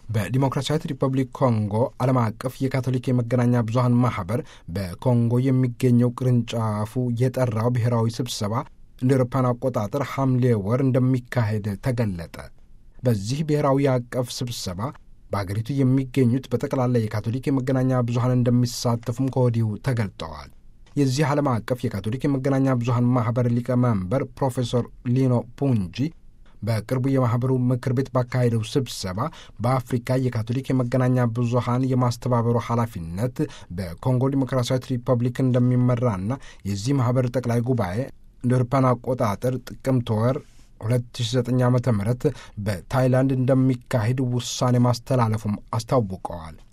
በዲሞክራሲያዊት ሪፐብሊክ ኮንጎ ዓለም አቀፍ የካቶሊክ የመገናኛ ብዙኃን ማኅበር በኮንጎ የሚገኘው ቅርንጫፉ የጠራው ብሔራዊ ስብሰባ እንደ አውሮፓውያን አቆጣጠር ሐምሌ ወር እንደሚካሄድ ተገለጠ። በዚህ ብሔራዊ አቀፍ ስብሰባ በአገሪቱ የሚገኙት በጠቅላላ የካቶሊክ የመገናኛ ብዙኃን እንደሚሳተፉም ከወዲሁ ተገልጠዋል። የዚህ ዓለም አቀፍ የካቶሊክ የመገናኛ ብዙኃን ማኅበር ሊቀመንበር ፕሮፌሰር ሊኖ ፑንጂ በቅርቡ የማኅበሩ ምክር ቤት ባካሄደው ስብሰባ በአፍሪካ የካቶሊክ የመገናኛ ብዙኃን የማስተባበሩ ኃላፊነት በኮንጎ ዲሞክራሲያዊት ሪፐብሊክ እንደሚመራና የዚህ ማኅበር ጠቅላይ ጉባኤ እንደ አውሮፓውያን አቆጣጠር ጥቅምት ወር 2009 ዓ ም በታይላንድ እንደሚካሄድ ውሳኔ ማስተላለፉም አስታውቀዋል።